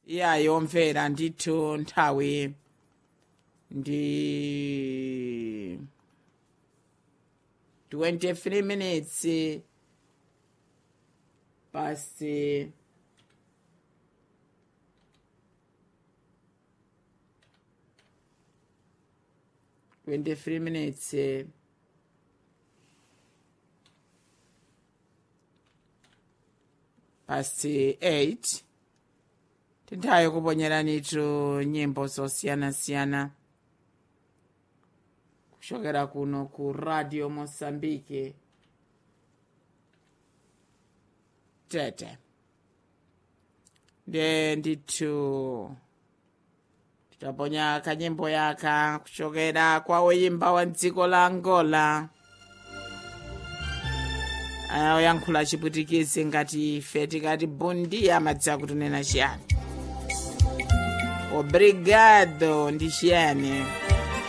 iyayi omvera ndithu nthawi ndi 23 minutes past 23 minutes eh, past 8 tinthawi kuponyeranitu nyimbo zosiyanasiyana kuchokera kuno ku radio mosambike tete nde ndithu titaponya kanyimbo yaka kuchokera kwa woyimba wa dziko la angola oyankhula chipwitikizi ngati ife tikati bundi amadziwa kutunena chiyani obrigado ndi chiyani